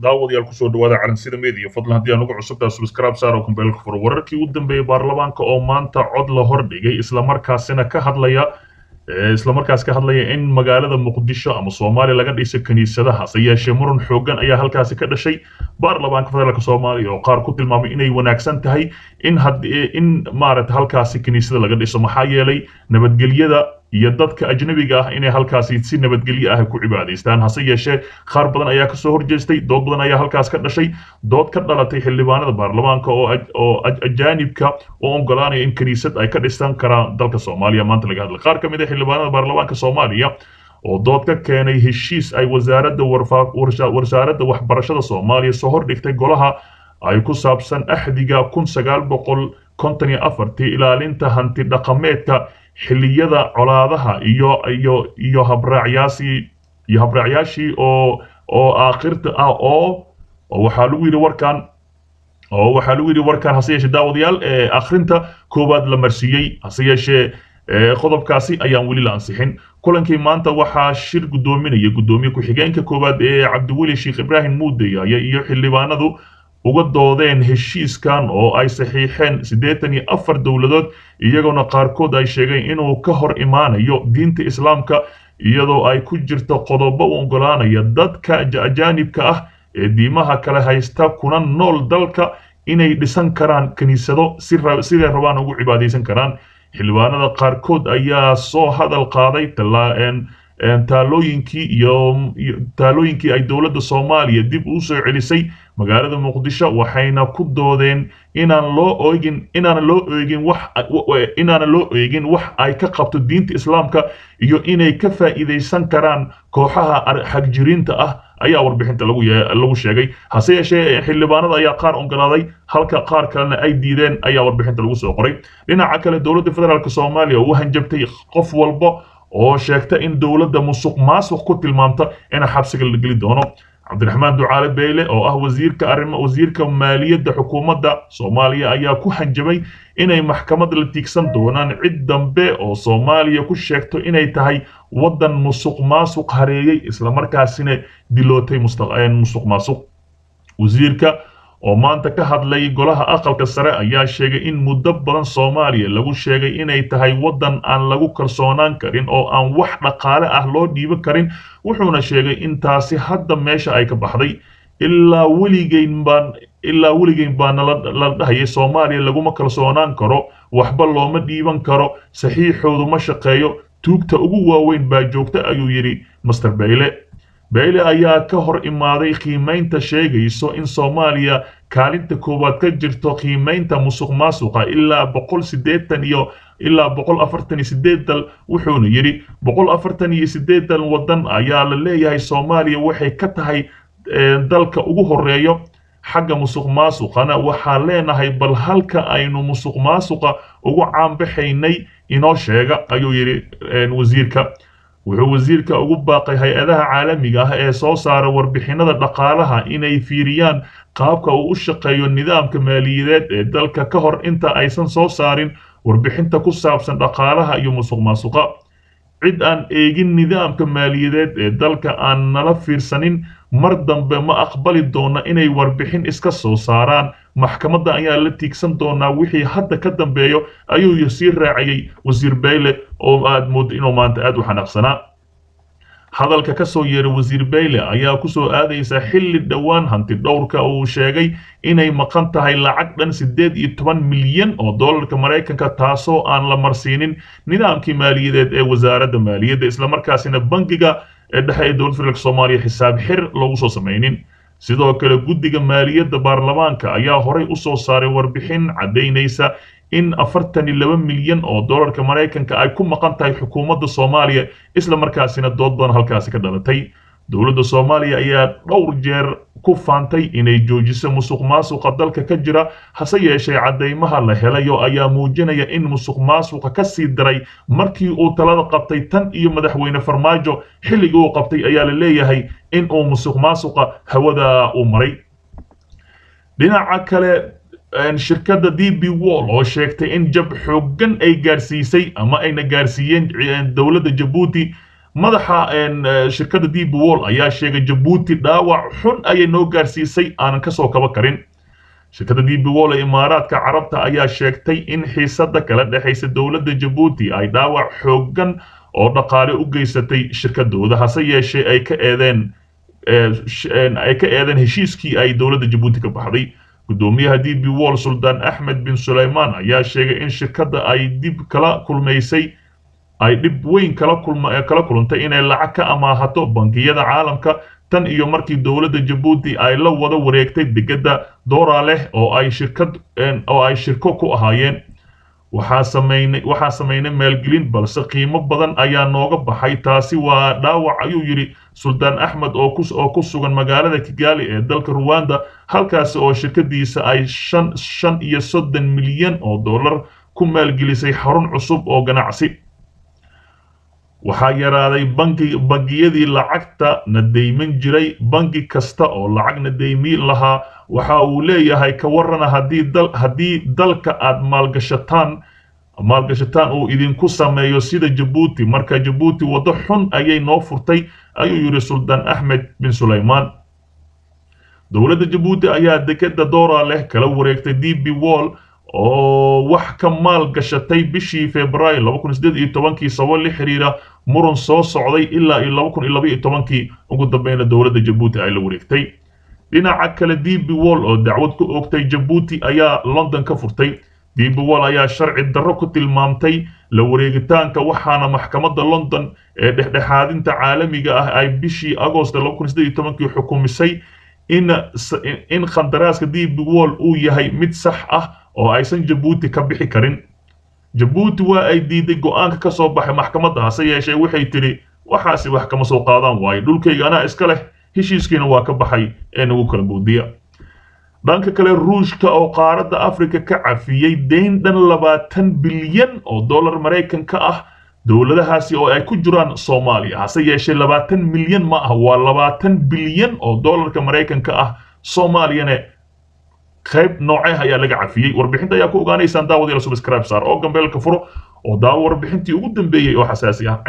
daawadayaal kusoo dhawaada calansida media fadlan haddii aan ugu cusubtaa subscribe saar oo kumbeelka furo wararkii u dambeeyey baarlamaanka oo maanta cod la hordhigay islamarkaasina ka hadlaya islamarkaas ka hadlaya in magaalada muqdisho ama soomaaliya laga dhiso kiniisadaha hase yeeshee muran xoogan ayaa halkaasi ka dhashay baarlamaanka federaalk soomaaliya oo qaar ku tilmaamay inay wanaagsan tahay in in maaragta halkaasi kiniisada laga dhiso maxaa yeelay nabadgelyada iyo dadka ajnabiga ah inay halkaasi si nabadgelyo ah ku cibaadaystaan hase yeeshee qaar badan ayaa kasoo horjeestay dood badan ayaa halkaas ka dhashay dood ka dhalatay xildhibaanada baarlamaanka oo ajaanibka oo ogolaanaya in kiniisad ay ka dhisan karaan dalka soomaaliya maanta laga hadlay qaar ka mid a xildhibaanada baarlamaanka soomaaliya oo dood ka keenay heshiis ay wasaaradda wasaaradda waxbarashada soomaaliya soo hordhigtay golaha ay ku saabsan axdiga kun sagaal boqol konton iyo afartii ilaalinta hanti dhaqameedka xilliyada colaadaha iyo iyo iyo habraacyaashii iyo habraacyaashii oo oo aakhirta ah oo waxaa lagu yidhi warkan oo waxaa lagu yidhi warkan hase yeeshee daawadayaal akhrinta koowaad la marsiiyey hase yeeshee qodobkaasi ayaan weli la ansixin kulankii maanta waxaa shir guddoominaya guddoomiye ku-xigeenka koowaad ee cabdiweli sheekh ibraahim muudaya iyo xildhibaanadu uga doodeen heshiiskan oo ay saxiixeen siddeetan iyo afar dowladood iyagoona qaarkood ay sheegeen inuu ka hor imaanayo diinta islaamka iyadoo ay ku jirto qodobo u ogolaanaya dadka ajaanibka ah ee diimaha kale haysta kuna nool dalka inay dhisan karaan kiniisado siday rabaan ugu cibaadaysan karaan xildhibaanada qaarkood ayaa soo hadal qaaday taalooyinkii iyo taalooyinkii ay dowladda soomaaliya dib u soo celisay magaalada muqdisho waxayna ku doodeen inaan loo eegin inaan loo eegin wax inaana loo eegin wax ay ka qabto diinta islaamka iyo inay ka faa'iidaysan karaan kooxaha xagjiriinta ah ayaa warbixinta lagu lagu sheegay hase yeeshee xildhibaanada ayaa qaar ogolaaday halka qaar kalena ay diideen ayaa warbixinta lagu soo qoray dhinaca kale dowladda federaalk soomaaliya u hanjabtay qof walba oo sheegta in dowladda musuq maasuq ku tilmaamta in xabsiga la geli doono cabdiraxmaan ducaale beyle oo ah wasiirka arrimo wasiirka maaliyadda xukuumadda soomaaliya ayaa ku hanjabay inay maxkamad la tiigsan doonaan cid dambe oo soomaaliya ku sheegto inay tahay waddan musuq maasuq hareeyey islamarkaasina dilootay musuq maasuq wasiirka oo maanta ka hadlay golaha aqalka sare ayaa sheegay in muddo badan soomaaliya lagu sheegay inay tahay waddan aan lagu kalsoonaan karin oo aan wax dhaqaale ah loo dhiiban karin wuxuuna sheegay in taasi hadda meesha ay ka baxday ilaa weligeyn baan ilaa weligeyn baa nala dhahayay soomaaliya laguma kalsoonaan karo waxba looma dhiiban karo saxiixoodu ma shaqeeyo tuugta ugu waaweyn baa joogta ayuu yidhi master bayle beyle ayaa ka hor imaaday qiimaynta sheegayso in soomaaliya kaalinta koowaad ka jirto qiimaynta musuq maasuqa ilaa boqol siddeetan iyo ilaa boqol afartan iyo sideed dal wuxuuna yidhi boqol afartan iyo sideed dal waddan ayaa la leeyahay soomaaliya waxay ka tahay dalka ugu horeeyo xagga musuq maasuqana waxaa leenahay bal halka aynu musuq maasuqa ugu caanbaxaynay inoo sheega ayuu yidhi wasiirka wuxuu wasiirka ugu baaqay hay-adaha caalamiga ah ee soo saara warbixinada dhaqaalaha inay fiiriyaan qaabka uu u shaqeeyo nidaamka maaliyadeed ee dalka ka hor inta aysan soo saarin warbixinta ku saabsan dhaqaalaha iyo musuq maasuqa cid aan eegin nidaamka maaliyadeed ee dalka aan nala fiirsanin mar dambe ma aqbali doona inay warbixin iska soo saaraan maxkamadda ayaa la tiigsan doonaa wixii hadda ka dambeeyo ayuu sii raacayay wasiir bayle oo aad moodo inuu maanta aad u xanaaqsanaa hadalka ka soo yeeray wasiir bayle ayaa kusoo aadaysa xilli dhowaan hanti dhowrka uu sheegay inay maqan tahay lacag dhan siddeed iyo toban milyan oo dollarka maraykanka taasoo aan la marsiinin nidaamkii maaliyadeed ee wasaaradda maaliyadda islamarkaasina bangiga ee dhexe ee dowladda federaalk soomaaliya xisaab xir loogu soo samaynin sidoo kale guddiga maaliyadda baarlamaanka ayaa horay u soo saaray warbixin caddaynaysa in afartan iyo laba milyan oo dollarka maraykanka ay ku maqan tahay xukuumadda soomaaliya isla markaasina dood badan halkaasi ka dhalatay dowladda soomaaliya ayaa dhowr jeer ku faantay inay joojiso musuq maasuqa dalka ka jira hase yeeshee caddaymaha la helayo ayaa muujinaya in musuq maasuqa ka sii daray markii uu talada qabtay tan iyo madaxweyne farmaajo xilligii uu qabtay ayaa la leeyahay in uu musuq maasuqa hawada u maray dhinaca kale shirkadda d b wall oo sheegtay in jab xooggan ay gaarsiisay ama ayna gaarsiiyeen dowladda jabuuti madaxa shirkadda db wall ayaa sheegay jabuuti dhaawac xun ayay noo gaarsiisay aanan kasoo kaba karin shirkadda db wall ee imaaraadka carabta ayaa sheegtay in xiisada kala dhexaysa dowladda jabuuti ay dhaawac xoogan oo dhaqaale u geysatay shirkadooda hase yeeshee ay ka eedeen ay ka eedeen heshiiskii ay dowladda jabuuti ka baxday gudoomiyaha db wall suldaan axmed bin sulaymaan ayaa sheegay in shirkadda ay dib kala kulmaysay ay dhib weyn kala kala kulantay inay lacag ka amaahato bangiyada caalamka tan iyo markii dowladda jabuuti ay la wada wareegtay degedda doora leh oo ay shirkad oo ay shirko ku ahaayeen waxaa sameynay waxaa sameynay maalgelin balse qiimo badan ayaa nooga baxay taasi waa dhaawac ayuu yidhi suldaan axmed oo ku oo ku sugan magaalada kigali ee dalka ruwanda halkaasi oo shirkadiisa ay shan shan iyo soddon milyan oo dollar ku maalgelisay xarun cusub oo ganacsi waxaa yaraaday bangi bangiyadii lacagta na deyman jiray bangi kasta oo lacag na deymiin lahaa waxa uu leeyahay ka warrana haddii dal haddii dalka aad maalgashataan maalgashataan uu idinku sameeyo sida jabuuti marka jabuuti waddo xun ayay noo furtay ayuu yidhi suldaan axmed bin sulaymaan dowladda jabuuti ayaa dekeda doora leh kala wareegtay db wall oo wax ka maal gashatay bishii februaayo laba kun sideed iyo tobankii sabab la xiriira muran soo socday ilaa iyo laba kun iyo laba iyo tobankii ugu dambeyna dowladda jabuuti ay la wareegtay dhinaca kale db wall oo dacwad ku oogtay jabuuti ayaa london ka furtay db wall ayaa sharci darro ku tilmaamtay la wareegitaanka waxaana maxkamadda london ee dhexdhexaadinta caalamiga ah ay bishii agost laba kun sideed iyo tobankii xukumisay in in khandaraaska db wall uu yahay mid sax ah oo aysan jabuuti ka bixi karin jabuuti waa ay diiday go'aanka ka soo baxay maxkamadda hase yeeshee waxay tidhi waxaasi wax kama soo qaadaan waayo dhulkayga anaa iska leh heshiiskiina waa ka baxay ee nagu kala boodiya dhanka kale ruushka oo qaaradda afrika ka cafiyey deyn dhan labaatan bilyan oo dollar maraykanka ah dowladahaasi oo ay ku jiraan soomaaliya hase yeeshee labaatan milyan ma ah waa labaatan bilyan oo dollarka maraykanka ah soomaaliyana qayb nooceh ayaa laga cafiyey warbixinta ayaa ku ogaanaysaan daawadayaal subscribe saar oo gambeelka furo oo daawo warbixintii ugu dambeeyey oo xasaasi ah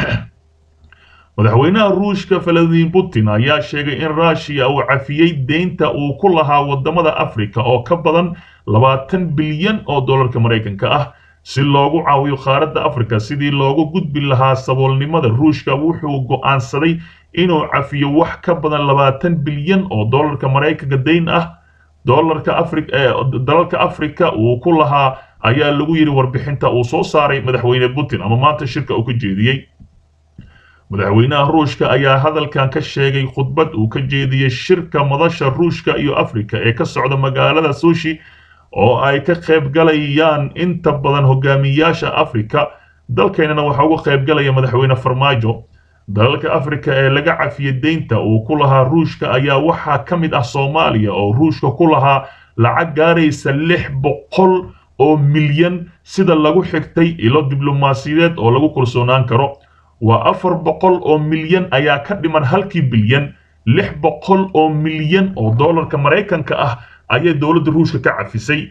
madaxweynaha ruushka valadimir putin ayaa sheegay in ruushiya uu cafiyey deynta uu ku lahaa wadamada afrika oo ka badan labaatan bilyan oo dollarka maraykanka ah si loogu caawiyo qaaradda afrika sidii loogu gudbi lahaa saboolnimada ruushka wuxuu go'aansaday inuu cafiyo wax ka badan labaatan bilyan oo dollarka maraykanka deyn ah dollarka afri dalalka afrika uu ku lahaa ayaa lagu yidhi warbixinta uu soo saaray madaxweyne putin ama maanta shirka uu ka jeediyey madaxweynaha ruushka ayaa hadalkan ka sheegay khudbad uu ka jeediyey shirka madasha ruushka iyo afrika ee ka socda magaalada sushi oo ay ka qaybgalayaan inta badan hogaamiyaasha afrika dalkeennana waxaa uga qaybgalaya madaxweyne farmaajo dalalka afrika ee laga cafiyey deynta uu ku lahaa ruushka ayaa waxaa ka mid ah soomaaliya oo ruushka ku lahaa lacag gaaraysa lix boqol oo milyan sida lagu xigtay ilo diblomaasiyadeed oo lagu kalsoonaan karo waa afar boqol oo milyan ayaa ka dhiman halkii bilyan lix boqol oo milyan oo dollarka maraykanka ah ayay dowladda ruushka ka cafisay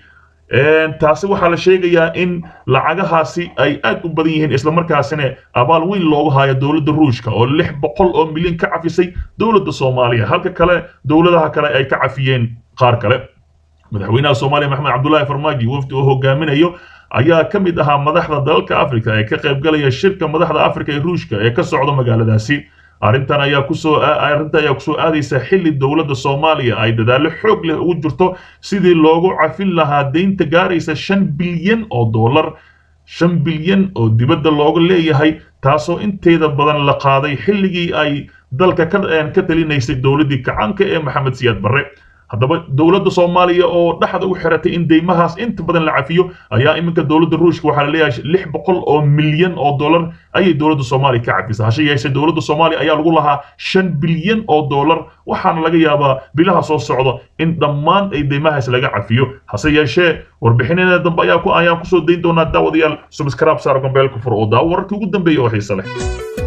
taasi waxaa la sheegayaa in lacagahaasi ay aad u badan yihiin islamarkaasina abaal weyn loogu haayo dowladda ruushka oo lix boqol oo milyan ka cafisay dowladda soomaaliya halka kale dowladaha kale ay ka cafiyeen qaar kale madaxweynaha soomaaliya maxamed cabdulaahi farmaajo wafdi oo hogaaminayo ayaa ka mid ahaa madaxda dalalka afrika ee ka qaybgalaya shirka madaxda afrika ee ruushka ee ka socda magaaladaasi arrintan ayaa kusoo arrintan ayaa kusoo aadaysa xilli dowladda soomaaliya ay dadaallo xoog leh ugu jirto sidii loogu cafin lahaa deynta gaaraysa shan bilyan oo dollar shan bilyan oo dibadda looga leeyahay taasoo inteeda badan la qaaday xilligii ay dalka ka talinaysay dowladdii kacaanka ee maxamed siyaad barre haddaba dowladda soomaaliya oo dhexda u xiratay in deymahaas inta badan la cafiyo ayaa iminka dowladda ruushka waxaa la leeyahay lix boqol oo milyan oo dollar ayay dowladda soomaaliya ka cafisa hase yeeshee dowladda soomaaliya ayaa lagu lahaa shan bilyan oo dollar waxaana laga yaabaa bilaha soo socda in dhammaan ay deymahaas laga cafiyo hase yeeshee warbixinada dambe ayaa ku ayaan kusoo dayn doonaa daawadayaal subscribe saar gombeelka fur oo daawo wararkii ugu dambeeya oo xiise leh